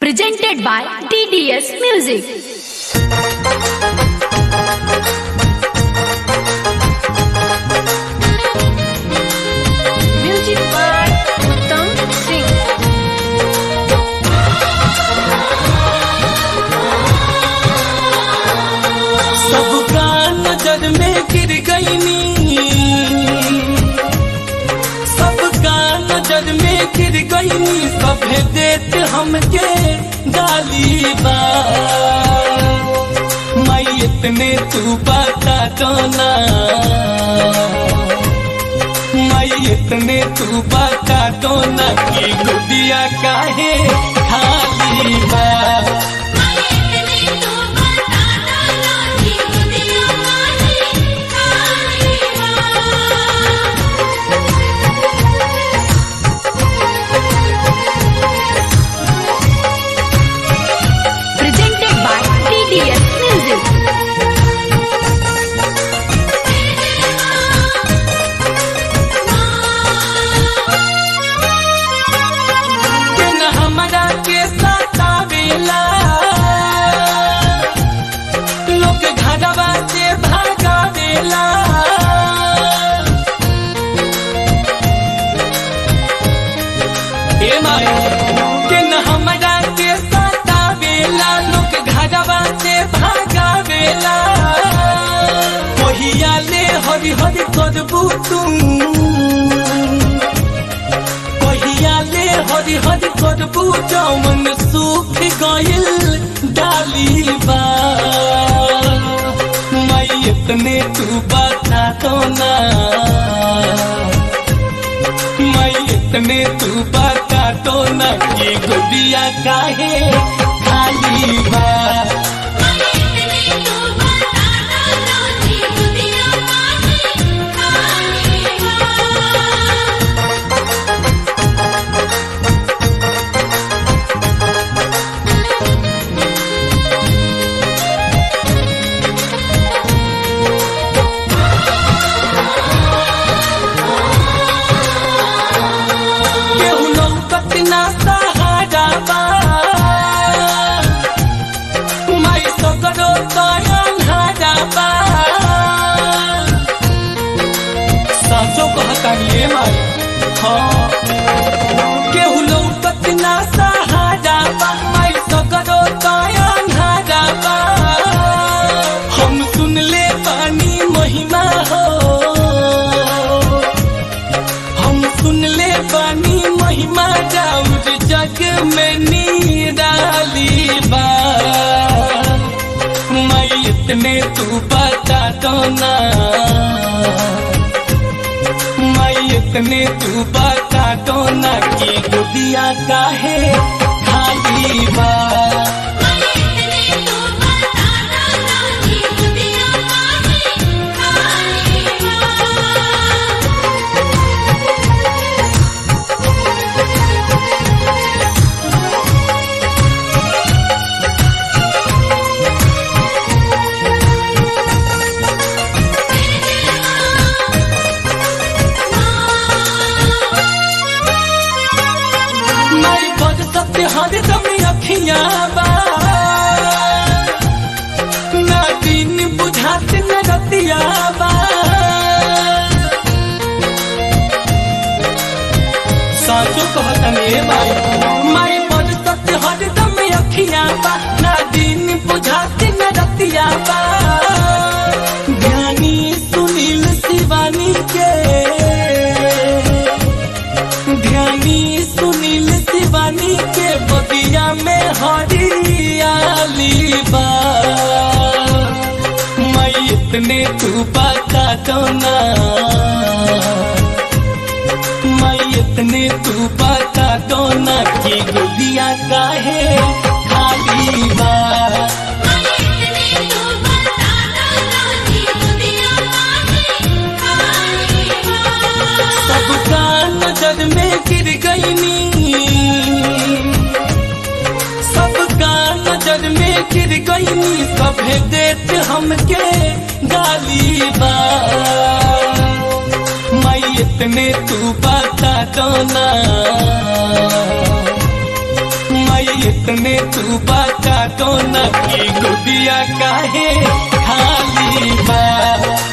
presented by TDS Music. Music by Uttam Singh. सबका नजर में गिर गईनी सबका नजर में गिर गईनी सभे देत हमके गाली बा मैयत ने तू बता दोना मैयत ने तू बता दोना कि गुदिया काहे खाली बा Presented by TDS Music. के न हमरा के सतावेला लोग घरवा से भागावेला ए माई के न हमरा के सतावेला लोग घरवा से भागावेला कहिया ले हरि हरि करबू तू कहियाले हरि हरि करबू जौन सूख गइल डाली बा मैयत ने तू बता दो ना मैयत ने तू बता दो ना कि गुड़िया काहे खाली बा केहू लौकत ना सहारा बा माई सकरो तयन हारा बा साचो कहतानी ए माई हाँ केहू लौकत ना सहारा बा माई सकरो तयन हारा बा हम सुन ले पानी महिमा हो हम सुन ले पानी महिमा जाऊर जग में निराली बा मैयत ने तू बता दो ना मैयत ने तू बता दो ना कि गुदिया काहे खाली बा माई बद सत्य हर दम अखियां बा ना दिन बुझात न रतिया बा साचो कहतने माई माई बद सत्य हर दम अखियां बा ना दिन बुझात न रतिया बा ज्ञानी सुनील शिवानी के ध्यानी सुनील शिवानी के बगिया में हरियाली बा मैयत ने तू बता दो ना मैयत ने तू बता दो ना कि गुदिया काहे खाली बा सबका नजर में गिर गईनी सबका नजर में गिर गईनी सभे देत हमके गाली बा मैयत ने तू बता दो ना मैयत इतने तू बता दो न कि गुदिया काहे खाली बा